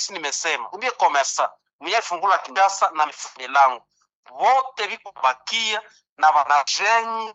gisi nimesema ubie komesa mwenye alifungula Kinshasa na mifundi langu wote viko bakia na wanajenga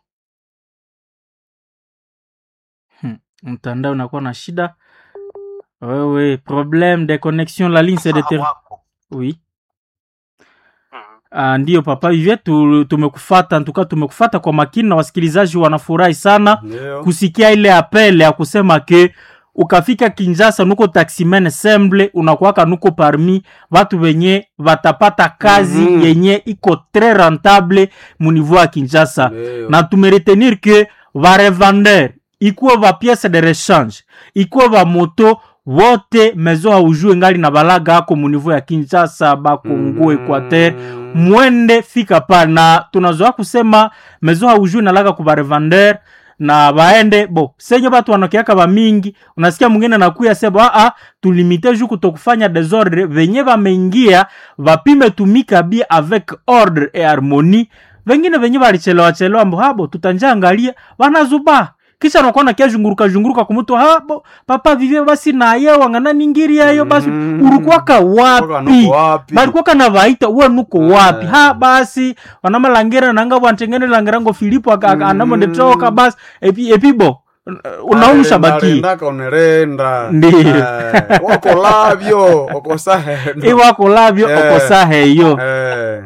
Hmm, mtandao unakuwa na shida wewe problème de connexion la ligne c'est de ter... wako oui Mhm. Ah, ndiyo papa hivyo tu, tumekufata ntuka tumekufata kwa makini na wasikilizaji wanafurahi sana Ndio. kusikia ile apele ya kusema ke ukafika Kinshasa nuko taximen semble unakuwaka nuko parmi watu wenye watapata kazi Mhm. yenye iko tres rentable muniveau ya Kinshasa Ndio. na tumeretenir ke varevender ikuwe va piece de rechange ikuwe va moto wote mezo haujue ngali na balaga ako muniveau ya Kinshasa Bakongo Mhm. Equateur mwende fika pa na tunazoa kusema mezo haujue nalaga ku barevender na baende bo senye batu wanakiaka ba mingi unasikia mwingine nakuya seba a tulimite ju kutokufanya desordre venye bameingia vapime tumika bi avec ordre et harmonie vengine venye balichelewa chelewa mbo habo tutanja angalia wanazuba kisha nakona kia zhunguruka zhunguruka kumutu habo papa vivye basi naye wangana ningiri yayo basi Mhm. urukwaka Kutoka wapi nuko wapi? balikuwaka na vaita uwe nuko Eh. wapi ha basi wanamalangera nanga bwantengene langerango filipo aka- aka- Mm. anamondetroka basi epi epi bo unaumsha baki Narendaka unerenda Ndiyo. Eh, wako labyo okosaheno iwako labyo Eh. okosaheyo Eh,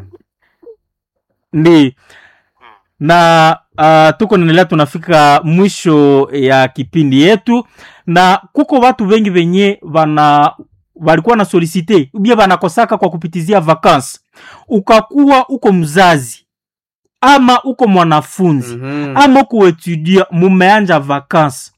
ndi na uh, tuko naendelea tunafika mwisho ya kipindi yetu na kuko watu wengi wenye wana walikuwa na solicite ubie wanakosaka kwa kupitizia vakansi ukakuwa uko mzazi ama uko mwanafunzi mhm. ama uko etudia mumeanja vakansi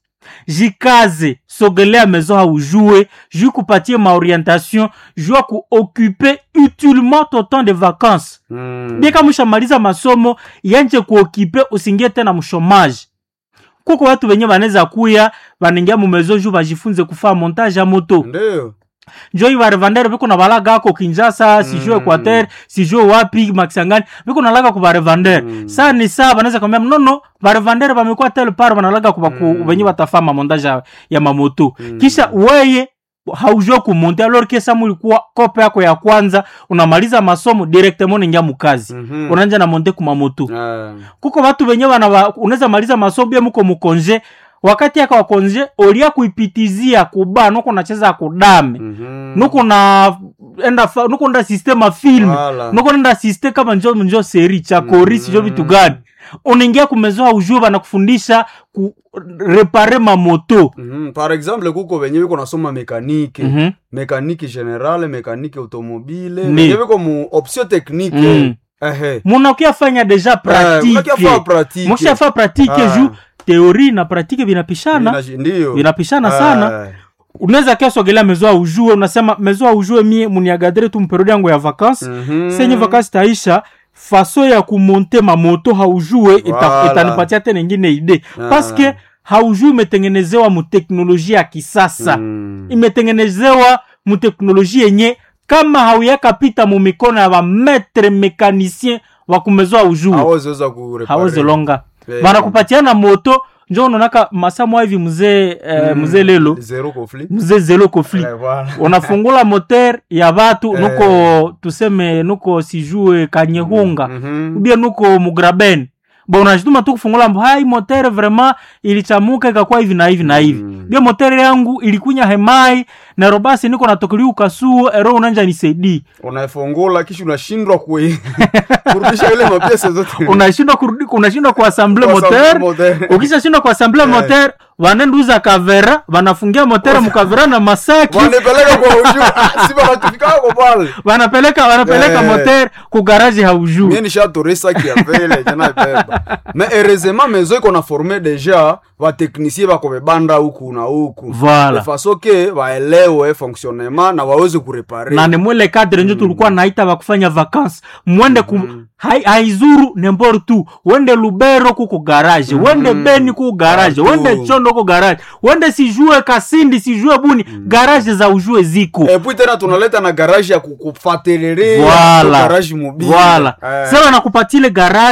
jikaze sogelea mezo haujue ju kupatie maorientation ju ya kuocupe utilement ton temps de vacances Mm. bika mushamaliza masomo yanje kuokipe usingie tena mshomaji kuko watu wenye wanaweza kuya wanaingia mumezo ju bajifunze kufaa montage ya moto ndio njoi barevandere biko na balaga ako kinjasa sijue Mm. equateur sijue wapi makisangani biko nalaga ku barevandere Mm. saa ni saa banaweza kwambia nono barevandere bamekuwa tel par banalaga kuba ku Mm. wenye batafaa mamontage ya- ya mamoto Mm. kisha weye haujua kumonte alors que sa mulikuwa kope yako ya kwanza unamaliza masomo directement unaingia mukazi Mhm. unaanja na monte kumamoto Eh, kuko watu wenye wana unaweza maliza masomo bia muko mukonje wakati yaka wakonje olia kuipitizia kuba nuko nacheza kudame mhm. nuko na enda fa- nuko nda systema film Wala. nuko nda system kama njo njo seri cha korisi Mhm. jo vitu gani unaingia kumezoa ujue banakufundisha ku repare mamoto Mhm. par exemple kuko venye viko nasoma mekanike Mhm. mekanike generale mekanike automobile Ni. venye viko mu option technique Mm. ehe munakia fanya deja Eh, unakia faa pratique pratique. mushafa pratique Ah. ju teori na pratique vinapishana Vinaji- ndio vinapishana sana Eh, unaweza kia sogelea mezoa ujue unasema mezoa ujue mie muniagadre tu mperiode yangu ya vacances mhm. senye vakansi taisha faso ya kumonte mamoto haujue ita, Voilà. itanipatia tena ingine ide Ah. paske haujue imetengenezewa muteknolojia ya kisasa Mm. imetengenezewa muteknolojia yenye kama hauyaka pita mumikono ya bametre mekanisien wa kumezoa ujue hawezeweza kureparer. hawezi longa Eh. banakupatia na moto njo unaonaka masamwa hivi mzee eh, Mm. mzee lelo zero conflit mzee zelo kofli Eh, voilà. unafungula moter ya batu Eh. nuko tuseme nuko sijue kanyehunga Mhm. ubia nuko mugraben bo unashituma tu kufungula mbo hai motere vraiment ilichamuka ikakuwa hivi na hivi na hivi Mm. bia motere yangu ilikunya hemai na robasi niko natokeli ukasuo ero unanja nisaidii unaifungula kisha unashindwa kui- kurudisha ile mapiesa zote unashindwa kurudi unashindwa kuasamble Kwa moter sababu moteur. ukishashindwa kuasamble Eh. moter wanenduza kavera wanafungia motere mukavera na masaki wanipeleka kwa uju Ah, si wanatufikako pale wanapeleka wanapeleka Eh. moter kugaraji haujuu mie nishatoresa kiavele jana beba me heureusement mezo iko na forme deja vateknisie bako bebanda huku na huku Voilà. de façon ke baelewe fonctionnement na waweze kurepare na ni mwele kadre njo tulikuwa naita bakufanya vacances mwende ku hai- haizuru nembor tu wende lubero kuko garage wende beni kuko garage Partout. wende chondo kuko garage wende sijue kasindi sijue buni garage za ujue ziko epui tena tunaleta na garage ya kukufatelerea Voilà. garage mobile Voilà. Eh. sasa wanakupatile garage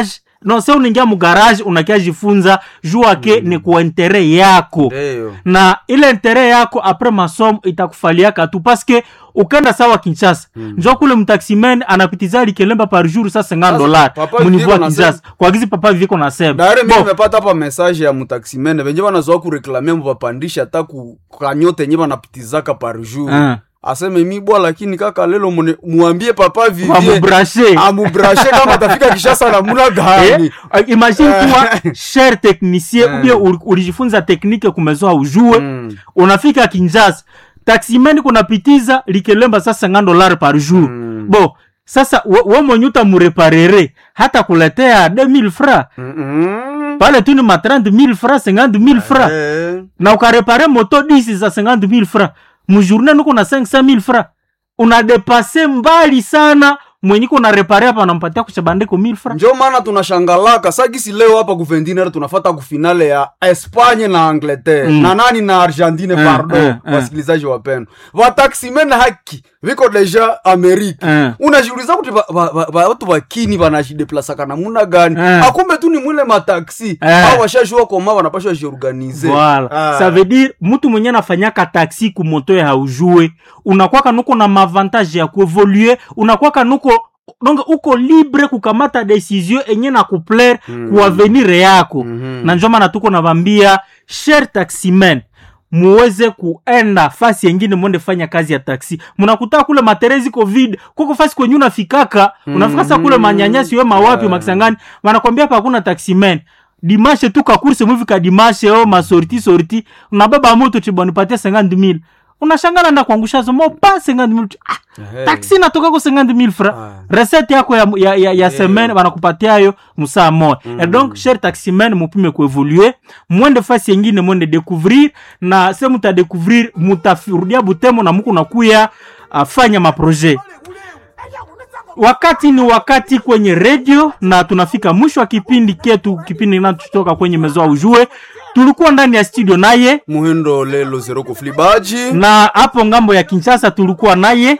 no se unaingia mugarage unakia jifunza jua ke ni kwa intere yako Ndio. na ile intere yako apres masomo itakufaliaka tu paske ukenda sawa kinshasa mm. njo kule mtaximen anapitiza likelemba par jour sa 50 Sasa, dollars papa munivu ya viko kinshasa kwa gizi papa viko nasema Daire mimi Bon, nimepata hapa message ya mutaximene venye wanazoa kureklamia mvapandisha hata ku- kanyote yenye wanapitizaka par jour Ah. aseme mi bwa lakini kaka lelo mune- muambie papa vivie wamubrashe amubrashe kama atafika kishasa na muna gani Eh, imagine kuwa cher technicien ubie uli- ulijifunza teknike kumezoa ujue Mm. unafika kinshasa taximeni kunapitiza likelemba sasa 50 dollars par jour Mm. bo sasa we we mwenye utamureparere hata kuletea 2000 francs Mm-mm. pale tu ni ma 30000 francs 50000 francs Eh. na ukarepare moto 10 za 50000 francs mujourne nuko na 500000 francs unadepase mbali sana mwenye kuna repare hapa anampatia kuchabandiko 1000 francs njo maana tunashangalaka sagisi leo hapa kuvendinere tunafata kufinale ya espanye na angleterre Mm. na nani na argentine Eh, pardon eh, eh. wasikilizaji wapendwa vataximene haki viko deja amerika Eh. unajiuliza kuti va- va- va- va- watu vakini vanajideplasaka namuna gani Eh. akumbe tu ni mwile mataxi Eh. au washajua koma wanapashwa jiorganize Voilà. Ah. Ça veut dire mtu mwenye anafanyaka taxi kumoto ya haujue unakwaka nuko na mavantage ya kuevolue unakwaka nuko donc uko libre kukamata decision enye na kuplaire mm. kuavenir yako Mhm. na njo maana tuko navambia cher taximen muweze kuenda fasi yengine mwende fanya kazi ya taksi munakutaa kule materezi covid kuko fasi kwenye unafikaka unafika sa kule manyanyasi we mawapi makisangani wanakwambia pa hakuna taximen dimashe tu kakurse mwivika dimashe o masorti sorti unabeba moto chibonipatia 50000 unashangala nda kuangusha zomo pa 50000 ah, Hey. taksi natoka ko 50000 fra Ah. recette yako ya, ya, ya, ya semaine wanakupatia yo musaa moya mm. et donc cher taximen mupime kuevolue mwende fasi yengine mwende découvrir na se mutadécouvrir mutarudia butemo na muku nakuya uh, fanya maprojet wakati ni wakati kwenye redio na tunafika mwisho wa kipindi ketu kipindi kinachotoka kwenye mezoa ujue tulikuwa ndani ya studio naye muhindo lelo zero kuflibaji na hapo ngambo ya kinshasa tulikuwa naye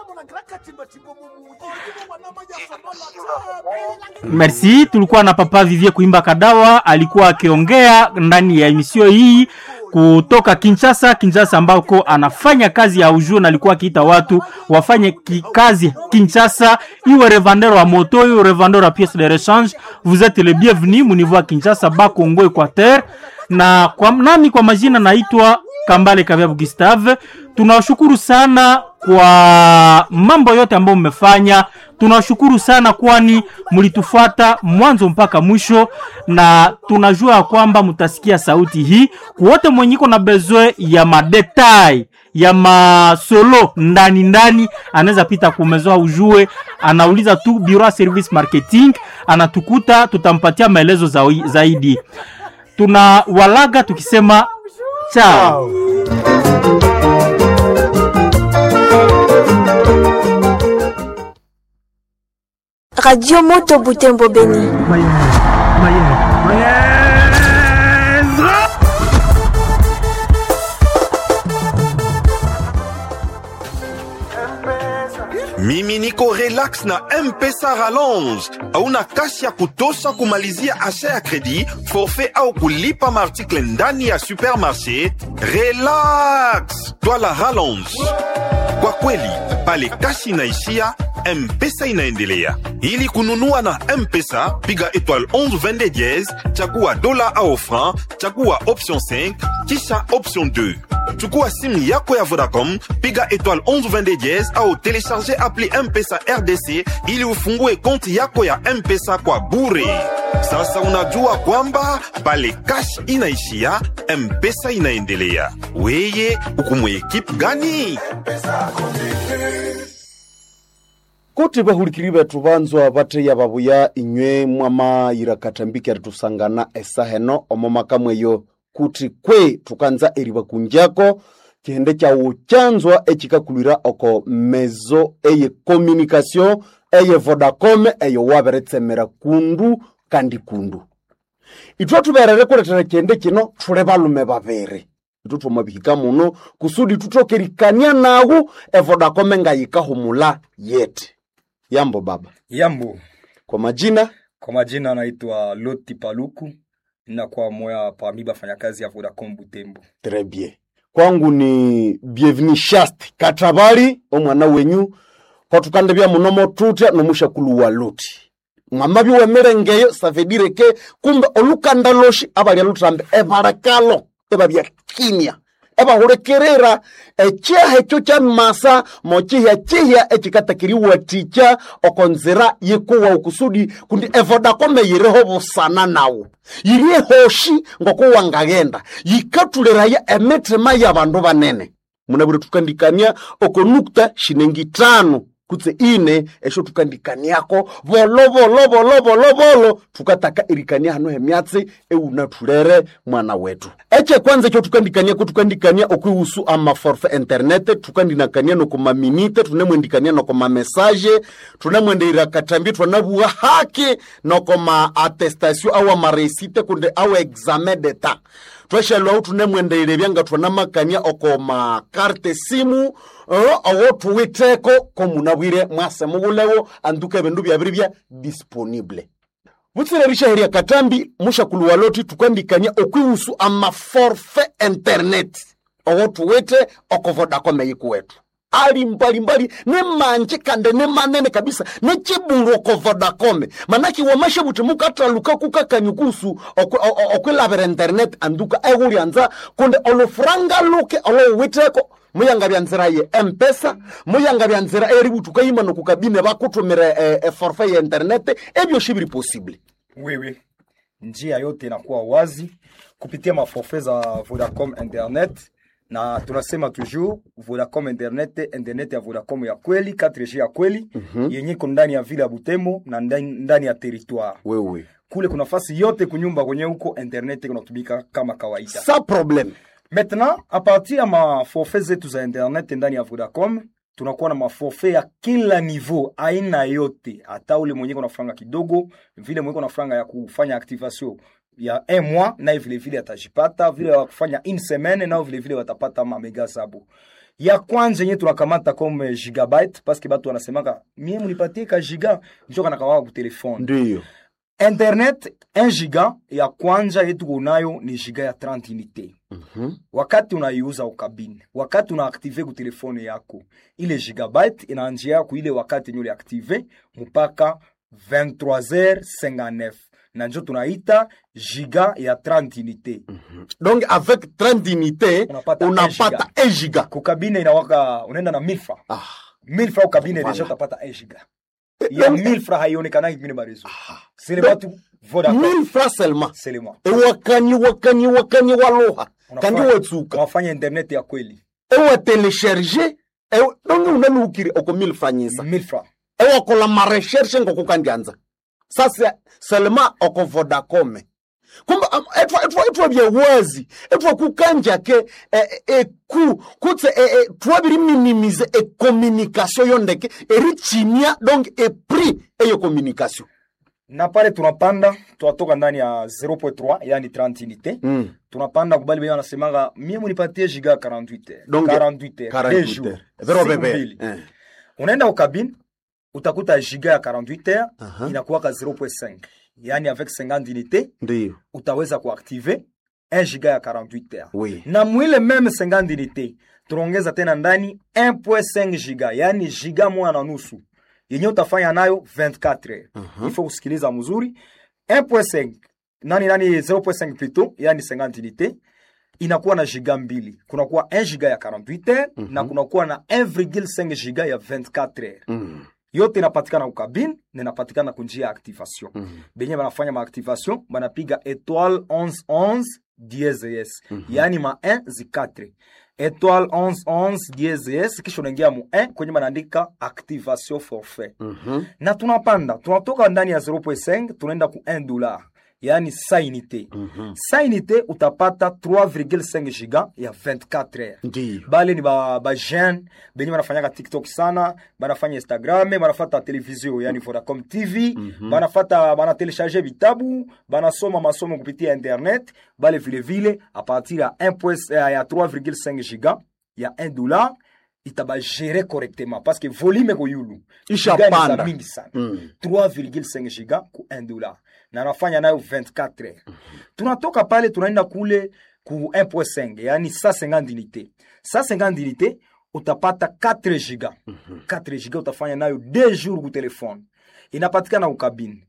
merci tulikuwa na papa vivie kuimba kadawa alikuwa akiongea ndani ya emisio hii kutoka kinshasa kinshasa ambako anafanya kazi ya ujue na alikuwa akiita watu wafanye ki, kazi kinshasa iwe revendeur wa moto iwe revendeur wa pièce de rechange vous êtes le bienvenu muniveau ya kinshasa bakongo equateur na kwa, nami kwa majina naitwa kambale kaviabu gustave tunawashukuru sana kwa mambo yote ambayo mmefanya tunawashukuru sana kwani mlitufuata mwanzo mpaka mwisho na tunajua ya kwamba mtasikia sauti hii kuwote mwenyiko na bezwe ya madetai ya masolo ndani ndani anaweza pita kumezoa ujue anauliza tu bureau ya service marketing anatukuta tutampatia maelezo zai- zaidi tuna walaga tukisema chao Radio Moto Butembo Beni. mimi niko relax na mpesa rallonge hauna kasi ya kutosha kumalizia asha ya kredi forfait au kulipa maartikle ndani ya supermarché relax twala rallonge kwa kweli pale kasi inaishia mpesa inaendelea ili kununua na mpesa piga étoile 11 22 diez chagua dola au franc chagua option 5 kisha option 2 chukua simu yako ya vodacom piga étoile 11 22 diez au telecharge appli mpesa rdc ili ufungue konti yako ya mpesa kwa bure sasa unajua kwamba pale cash inaishia mpesa inaendelea weye ukumwe ekipe gani kuti bahurikiri betu banzwa bateya babuya inywe mwamayira katambiki aritusangana esaheno omo makamweyo kuti kwe tukanza eriba kunjako kihende kyawu kyanzwa ekikakulira oko mezo eye communication eye vodacom eyo waberetsemera kundu kandi kundu itwe tuberere kuletera kihende kino tule balume babiri itu twamabihika muno kusudi tutokerikania nawu evodacom ngayikahumula yete yambo baba Yambo, kwa majina Kwa majina naitwa Loti Paluku, ninakuwa moya parmi bafanyakazi ya Vodacom Butembo. Très bien. Kwangu ni bienvenue Shasti Katabali omwana wenyu kwatukande bya munomo tutya nomushakulu wa Loti. Mwama biwemerengeyo ça veut dire que kumbe olukanda loshi abalya lutrambe ebarakalo ebabya kimya ebahulekerera ekyaha ekyo kya masa mochihya chihya ekikatakiriwa ticha okonzira yikuwa okusudi kundi evodakome yiriho busana nawo yiri ehoshi ngokuwangagenda yikatuliraya emitima y'abandu banene munabire tukandikania okonukta shinengi tano kutse ine esho tukandikaniako bolo bolo bolo bolo bolo tukataka irikania hano hemyatsi eunatulere mwana wetu eche kwanza ekyo tukandikania ko tukandikania okwihusu amaforfe internet tukandinakania nokomaminite tunemwendikania nokomamesaje tunemwendeira katambi twanabuwa haki nokoma attestation awa maresite kunde awa examen d'etat tweshelwahu tunemwendeire byanga twanamakania okoma karte simu uh, owo tuwiteko komunabwire mwase mubulewo anduka ebindu byabiri bya disponible butsirerisha heria katambi mushakulu waloti tukandikania okwihusu amaforfe internet owo tuwite okovodakome yikuwetu ali mbalimbali ne manje kande ne manene kabisa ne chibulu oko vodacom manaki wamashe buti mukataluka kukakanyukusu okwilabira internet anduka egulyanza kundi olufuranga luke olowiteko muyanga bya nzira ye mpesa muyanga bya nzira eri butuka yima nokukabine bakutumira e, e forfait ya internet ebyo biri possible Wewe, njia yote inakuwa wazi kupitia maforfait za Vodacom Internet na tunasema toujours Vodacom Internet, internet ya Vodacom ya kweli 4G ya kweli mm-hmm. yenye iko ndani ya vile ya Butembo na ndani, ndani ya territoire wewe kule kuna fasi yote kunyumba kwenye huko internet kunatumika kama kawaida. sa problem Maintenant, a partir ya maforfait zetu za internet ndani ya Vodacom tunakuwa na maforfait ya kila niveau, aina yote, hata ule mwenye kuna franga kidogo, vile mwenye kuna franga ya kufanya activation ya un mois, naye vile vile atajipata, vile ya kufanya une semaine, nao vile vile watapata mamega zabo. Ya kwanza yenye tunakamata comme gigabyte parce que batu wanasemaka mie munipatie ka giga njo kanakawaka ku telefone ndiyo internet 1 giga ya kwanza yetu kunayo ni giga ya 30 unité Mhm. wakati unaiuza ukabine wakati unaaktive ku telefone yako ile gigabyte inaanjia yako ile wakati yenye uliaktive mpaka 23h59 na njo tunaita giga ya 30 unité donc avec 30 unité Unapata unapata 1 giga kukabine inawaka unaenda na 1000 francs ah. 1000 francs ukabine Voilà. deja utapata 1 giga ya 1000 francs haionekanaki kwingine marezo sele batu vodacom 1000 francs seulement sele moi ewakani wakani wakani waluha kandi Unafanya- watsuka unafanya internet ya kweli ewatelesherge ewe- donge unaluukire oko 1000 franyisa 1000 francs ewakola mareshershe ngokukandyanza sasa selema oko vodacome kumbe am- etwa etwa etwa byewazi etwa kukanjake eh, eh, eku kutse eh, eh, twabiri minimize ecommunication yondeke erichimia donc epris eyo communication na pale tunapanda tunatoka ndani ya 0.3 yani 30 unité mm. tunapanda kubali benye wanasemanga mie munipatie giga 48 heures Donc, 48 heures deux 48 jours heures. Vero siku bebe. mbili. Eh. unaenda ukabine utakuta giga ya 48 heures Aha. inakuwaka 0.5 yani avec 50 unité ndiyo utaweza kuactive 1 giga ya 48 heures oui na mwile meme 50 unité tunaongeza tena ndani 1.5 giga yani giga moja na nusu yenye utafanya nayo 24 heures Mhm. il faut kusikiliza mzuri 1.5 nani nani 0.5 plutôt yani 50 unité inakuwa na giga mbili kunakuwa 1 giga ya 48 heures na kunakuwa na 1,5 giga ya 24 heures mm. yote inapatikana ukabine na inapatikana kunjia ya activation Mhm. benye banafanya maactivation banapiga étoile 1111 dieses yaani ma 1 zi 4 étoile 1111 dieses kisha unaingia mu 1 kwenye banaandika activation forfait Mhm. na tunapanda tunatoka ndani ya 0.5 tunaenda ku 1 dollar yaani sa unité Mhm. sa unité utapata 3,5 giga ya 24 heures ndiyo bale ni ba, ba jeune benye banafanyaka tiktok sana banafanya instagram banafata televizio yani vodacom tv banafata banatelecharge vitabu banasoma masomo kupitia internet bale vilevile a partir ya 1 point- eh, ya 3,5 giga ya 1 dollar itabagere correctement parce que volume eko yulu Ishapanda. Giga ni za mingi sana Mm. 3,5 giga ku 1 dollar na nafanya nayo 24 heures tunatoka pale tunaenda kule ku 1.5 yani 150 unité 150 unité utapata 4 giga 4 giga utafanya nayo 2 jours ku telefone inapatikana ukabini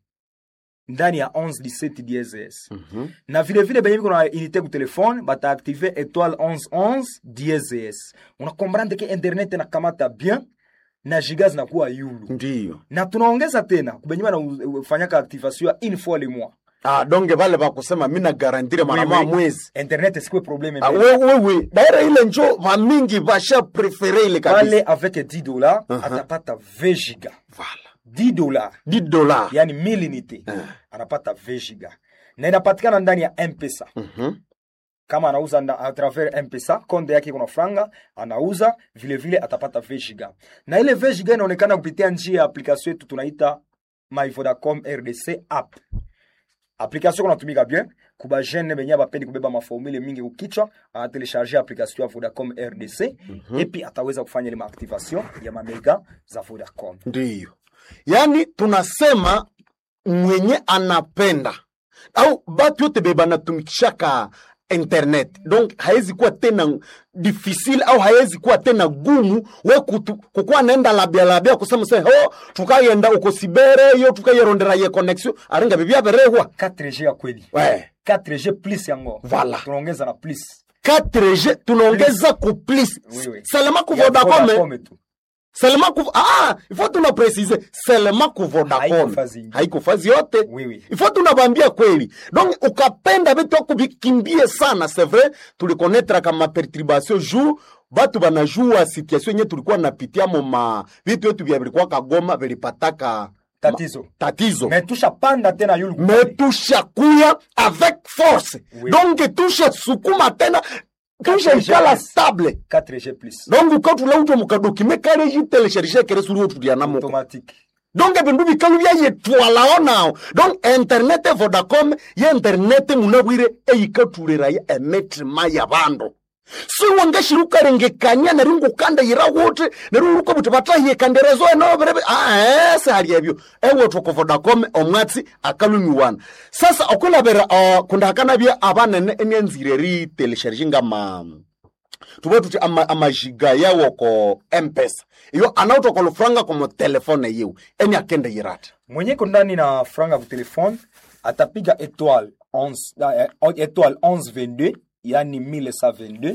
ndani ya 11 17 DSS na vile vile benye biko na unité ku telefone bataaktive étoile 11 11 DSS unakomprendre ke internet inakamata bien na giga zinakuwa yulu ndiyo na tunaongeza tena kubenye banafanyaka activation ya une fois le mois ah, donge vale vakusema mi nagarantire mara Oui, moja oui. mwezi internet sikwe probleme Ah, mbele. we- wewe daira ile njo vamingi vasha prefere ile kabisa pale avec 10 dollars atapata 20 giga Vala. 10 dollars 10 dola yani 1000 unité anapata 20 giga na inapatikana ndani ya mpesa Mhm. kama anauza na, a travers mpesa konde yake kuna franga anauza vile vile atapata 20 giga na ile 20 giga inaonekana kupitia njia ya application yetu tunaita my vodacom rdc app application kunatumika bien kuba jeune benye bapendi kubeba maformule mingi kukichwa anatelecharge application ya vodacom rdc epi ataweza kufanya ile maactivation ya mamega za vodacom ndiyo yaani tunasema mwenye anapenda au batu yote be banatumikishaka internet donc hawezi kuwa tena difficile au hawezi kuwa tena gumu we kutu- kukuwa naenda labia labia kusema se ho tukayenda uko sibere yo tukayerondera ye connexion aringa bibia berehwa 4g ya kweli we 4g plus yango Voilà. tunaongeza na plus 4G tunaongeza ku plus Oui, oui. selema ku Ya Vodacom Vodacom tu selema ku ah ifo tuna precise selema ku Vodacom Haiko fazi ingine. haiko fazi yote Oui, oui. ifo tunabambia kweli donc ukapenda vitu ako vikimbie sana c'est vrai tulikonetra kama perturbation jour batu banajua situation yenye tulikuwa napitia mo ma vitu yetu vya vilikuwa kagoma vilipataka tatizo tatizo me tushapanda tena yulu me tushakuya avec force Oui. donc tushasukuma tena tushaikala Yes. stable 4g plus donc ukatula utwe mukadokime kale jitelecharge kere suri otulianamoko automatique donc bindu bikalu byayetwalao nao donc internet vodacom ye internet munabwire eyikatuliraya emetima ya bandu siwangashiri ukarengekanya neri ngukanda yira wuti neri uruko buti batahiyekanderezo enoberebe aese hali ebyo ewotoko vodacom omwatsi akalumiwana sasa okulabera uh, kundahakanabya abanene enyanzire ritelesharge ngama tuve tuti ama- amajiga yawo ko mpesa iyo anautoka lufranga komo telefone yiwu eni akende yirata mwenye ko ndani na franga ku telefone atapiga étoile 11 eh, étoile 1122 yani 1122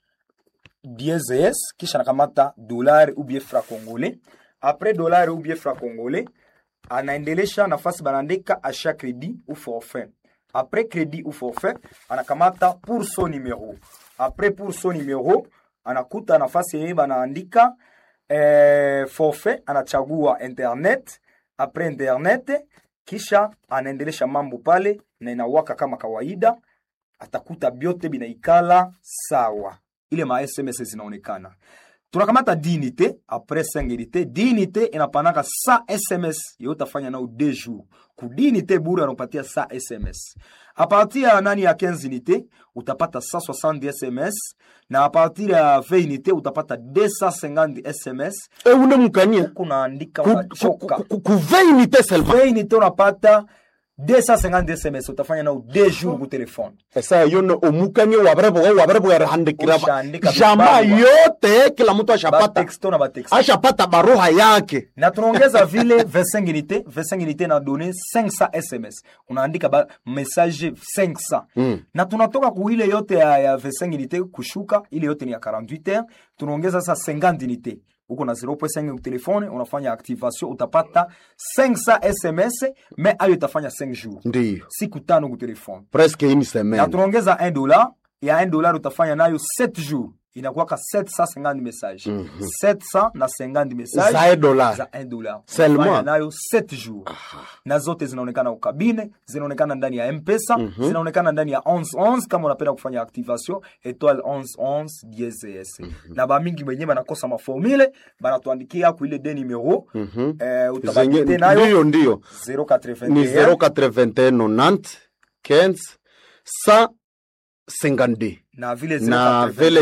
DSS kisha nakamata dolari ou bien franc congolais après dolari ou bien franc congolais anaendelesha nafasi banaandika achat crédit ou forfait après crédit ou forfait anakamata pour son numéro après pour son numéro anakuta nafasi yenye banaandika eh, forfait anachagua internet après internet kisha anaendelesha mambo pale na inawaka kama kawaida atakuta byote binaikala sawa ile ma sms zinaonekana tunakamata dinite apres 5 unité dinite inapanaka sa sms yo utafanya nao 2 jours ku dinite bure anakupatia sa sms a partir ya nani ya 15 unité utapata 160 sms na a partir ya 20 unité utapata 250 sms eune mukania kunaandika Ku- ku- unachoka ku- ku- kuveunité seulement 20 unité unapata 250 sms utafanya nao 2 jours ku telefone esa yone omukania wabareboga wabarebogarehandikira Ushaandika jama vibarua. yote kila mtu ashapata batexto na batexto ashapata baruha yake na tunaongeza vile 25 unité 25 unité na donné 500 sms unaandika ba message 500 Mm. na tunatoka ku ile yote ya, ya 25 unité kushuka ile yote ni ya 48 heures tunaongeza sasa 50 unité uko na 0.5 telefone unafanya activation utapata 500 sms mais ayo itafanya 5 jours ndiyo siku tano ku telefone presque une na semaine tunaongeza 1 dollar ya 1 dollar utafanya nayo 7 jours inakuwaka 750 message 700 na 50 message za dola za 1 dollar Seulement. Unafanya nayo 7 jours na zote zinaonekana ukabine zinaonekana ndani ya mpesa zinaonekana ndani ya 1111 kama unapenda kufanya activation étoile 1111 DSS na bamingi wenyewe banakosa maformule banatuandikia ku ile de numero eh, zenye utabakite nayo ndiyo ndiyo 081 ni 081 90 15 152 na vile na 081, vile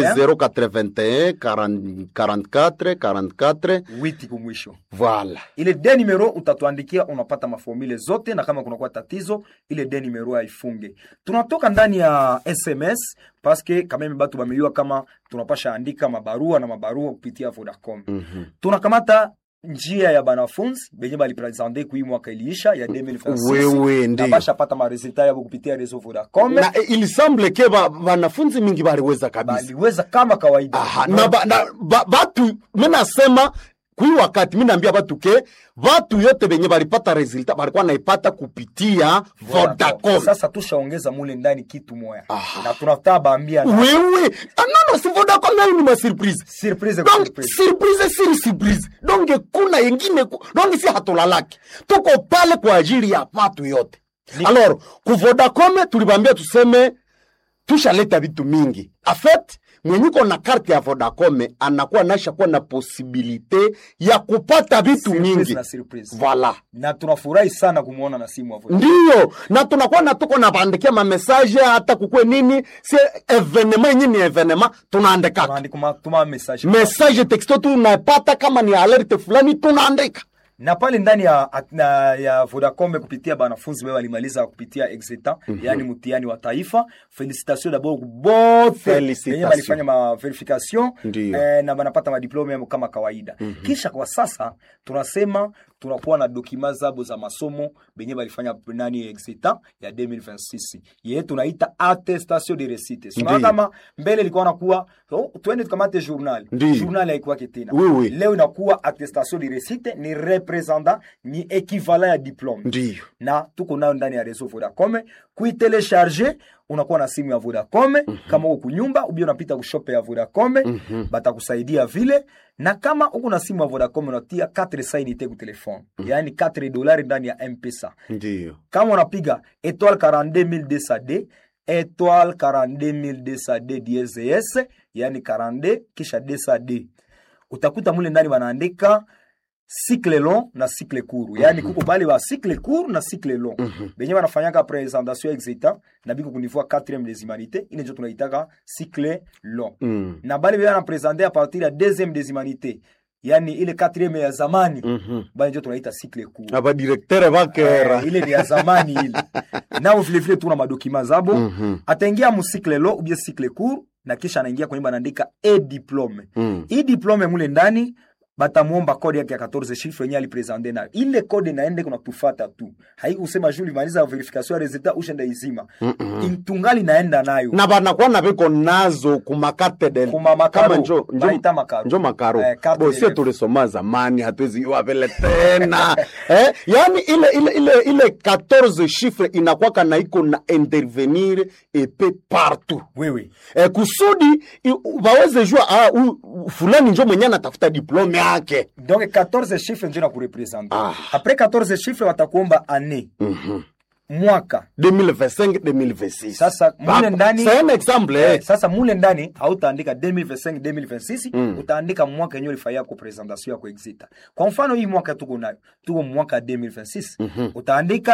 081 40 44 44 witi kumwisho voilà ile de numero utatuandikia unapata maformule zote na kama kunakuwa tatizo ile de numero haifunge tunatoka ndani ya sms paske kameme batu bameliwa kama tunapasha andika mabarua na mabarua kupitia vodacom Mhm. tunakamata njia ya banafunzi benye balipresente kui mwaka iliisha ya 2026 wewe na ndio basha pata maresultat yabo kupitia reseau vodacom na eh, il semble ke ba- wanafunzi mingi baliweza kabisa baliweza kama kawaida Aha, na, ba, na ba, batu mi nasema kui wakati mi naambia batu ke batu yote benye balipata resultat balikuwa naipata kupitia Vodacom. sasa tushaongeza mule ndani kitu moya Aha. na tunataka baambia na- wewe ah, nono si Vodacom nayo ni masurprise surprise kwa donc surprise. surprise siri surprise donc kuna yengine ku- donc si hatulalaki tuko pale kwa ajili ya watu yote alors ku Vodacom tulibambia tuseme tushaleta vitu mingi afet mwenyuko na karte ya Vodacom anakuwa naisha kuwa na posibilite ya kupata vitu Surprise mingi na surprise. voilà na tunafurahi sana kumwona na simu hapo ndiyo na tunakuwa na tuko nabandikia mamesaje hata kukwe nini si evenema yenye ni evenema tunaandikaka tunaandika tuma message message texto tunapata kama ni alerte fulani tunaandika na pale ndani ya, at- na, ya Vodacom kupitia banafunzi wao walimaliza kupitia exetan yani mtihani wa taifa felicitation d'abord bote Felicitation. wenye walifanya ma verification Ndiyo. eh, na banapata madiplome yao kama kawaida kisha kwa sasa tunasema tunakuwa na dokima zabo za masomo benye balifanya nani exetan ya 2026 ye tunaita attestation de réussite sinaona Ndiyo. kama mbele ilikuwa nakuwa oh, twende tukamate journal Ndiyo. journal haikuwake tena Oui, oui. leo inakuwa attestation de réussite ni representant ni equivalent ya diplome ndiyo na tuko nayo ndani ya reseau Vodacom kuitelecharge unakuwa na simu ya Vodacom kama uko kunyumba ubia unapita kushope ya Vodacom batakusaidia vile na kama uko na simu ya Vodacom unatia 4 sainite ku telefone yaani 4 dolari ndani ya M-Pesa ndiyo kama unapiga étoile 42200D étoile 42200D DSS yani 42 kisha 200D utakuta mule ndani wanaandika cycle long na cycle court yani kuko bale ba cycle court na cycle long benye wanafanyaka presentation exita na biko kunivua 4e des humanités ile ndio tunaitaka cycle long Mm. na bale bana presenter a partir ya 2e des humanités yani ile 4e ya zamani Mhm. bale ndio tunaita cycle court abadirektere bakera Eh, ile ni ya zamani ile nao vilevile tuna madokima zabo Mhm. ataingia musikle lo ubie sikle cour na kisha anaingia kwenye banaandika e diplome Mm. hii diplome mule ndani batamwomba kode yake ya 14 chiffre yenye alipresente nayo ile kode naende kuna tufata tu haikusema juu limaliza verification ya resultat ushenda izima Mm-mm. tungali naenda nayo na banakuwa na biko nazo kumakate del Kuma makaro. kama njo njo, Baita makaro. njo makaro Eh, carte bosie d'élève. tulisoma zamani hatuwezi iwa vile tena eh, yani ile ile ile ile 14 chiffre inakwaka na iko na intervenir epe partout wewe eh, kusudi i- waweze jua ah, u, u- fulani njo mwenye anatafuta diplome yake donc 14 chiffre njo na kurepresente Ah. apres 14 chiffre watakuomba année Mhm. mwaka 2025 2026 Sasa, mule Hapa, ndani- c'est un exemple Eh, eh. sasa mule ndani hautaandika 2025 2026 Mm. utaandika mwaka yenyewe ulifanyia ko presentation yako exita kwa mfano hii mwaka tuko nayo tuko mwaka 2026 utaandika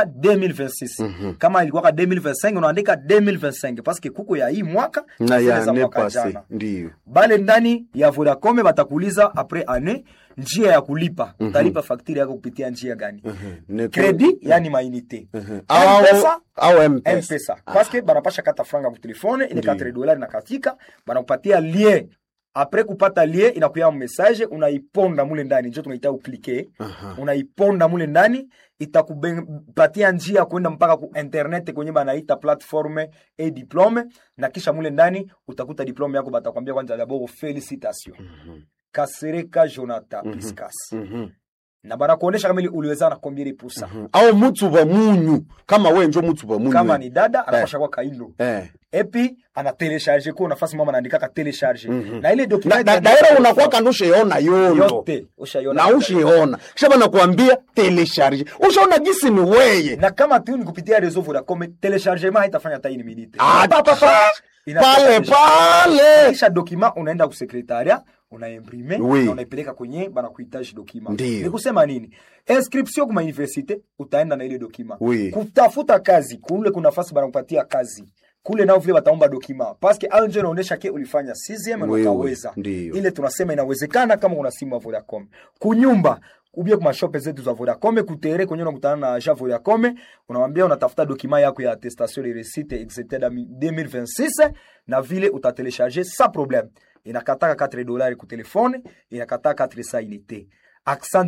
2026 kama ilikuwa 2025 unaandika 2025 paske kuko ya hii mwaka na zile ya za ne mwaka passé jana ndio bale ndani ya Vodacom batakuuliza apres année njia ya kulipa utalipa fakturi yako kupitia njia gani Ne- credit yani mainite au M-Pesa, au mpesa mpesa paske banapasha kata franga ku telefone ile Ndiyo. 4 dolari na katika banakupatia lien apres kupata lien inakuya message unaiponda mule ndani njo tunaita uklike unaiponda mule ndani itakupatia njia ya kwenda mpaka ku internet kwenye banaita platforme e diplome na kisha mule ndani utakuta diplome yako batakwambia kwanza dabord felicitation kasereka jonathan piscas Mhm. na banakuonesha kama ili uliweza na combien de pourcent au mutu wa munyu kama we njo mutu wa munyu kama ni dada anapasha kwa kailo eh. epi ana telecharge ko nafasi mama anaandikaka telecharge Mhm. na ile na, document na, daira unakuwa kando ushaona yondo yote ushaiona na ushiona kisha banakuambia telecharge ushaona gisi ni weye na kama tu ni kupitia reseau Vodacom telechargement haitafanya hata ini minute Ah, Pa, pa, pa. Inatoka pale deja. pale kisha document unaenda ku secretariat unaimprime Oui. na unaipeleka kwenye banakuhitaji document Ndiyo. ni kusema nini inscription kuma universite utaenda na ile document Oui. kutafuta kazi kule kuna nafasi banakupatia kazi kule nao vile wataomba dokima paske au njo inaonyesha ke ulifanya CCM na Wewe, ukaweza ndiyo. ile tunasema inawezekana kama una simu ya Vodacom kunyumba ubie kuma shope zetu za Vodacom kutere kwenye unakutana na agent Vodacom unamwambia unatafuta dokima yako ya attestation de réussite etc 2026 na vile utatelecharger sans problème inakataka 4 dollars ku telefone inakataka 4 sa unité accent